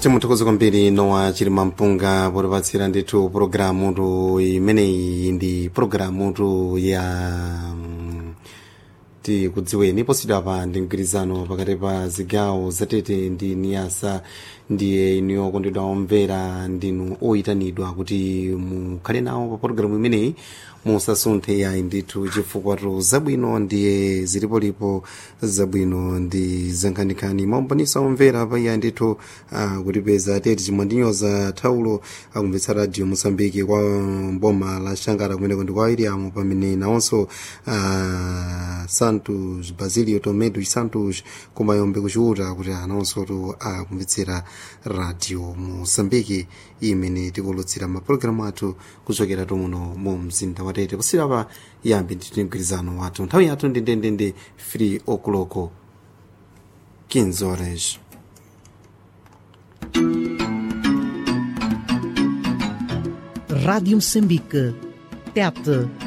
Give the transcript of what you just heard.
timuthokoza kwambiri nowa chilima mpunga potipatsira ndithu pulogalamutu imeneyi ndi pulogalamutu ya mm, tikudziweni posidwa pa ndi mgwirizano pakati pa zigawo zatete ndi niyasa ndiye inu okondedwa omvera ndinu oyitanidwa kuti mukhale nawo pa pologalamu imeneyi musasunthe yayi ndithu chifukwatu zabwino ndiye zilipolipo zabwino ndi zankhaninkhani maumbonisa omvera pa iya ndithu uh, kutipeza teti chimwandinyoza thaulo akumvetsa radio mosambiki kwa mboma la shangara kumeneko ndi kwa iriamu pamene nawonso uh, santos basilio tomedo santos kumayombe kuchiuta kuti anawonso tu akumvetsera radio mosambiki imene tikulutsira mapulogalamu athu kuchokera tumuno mu mzinda watete kusirapa yambi ndithu mgwirizano wathu nthawi yathu ndi ndendende 3 o'clock 15 horas Rádio Moçambique. TET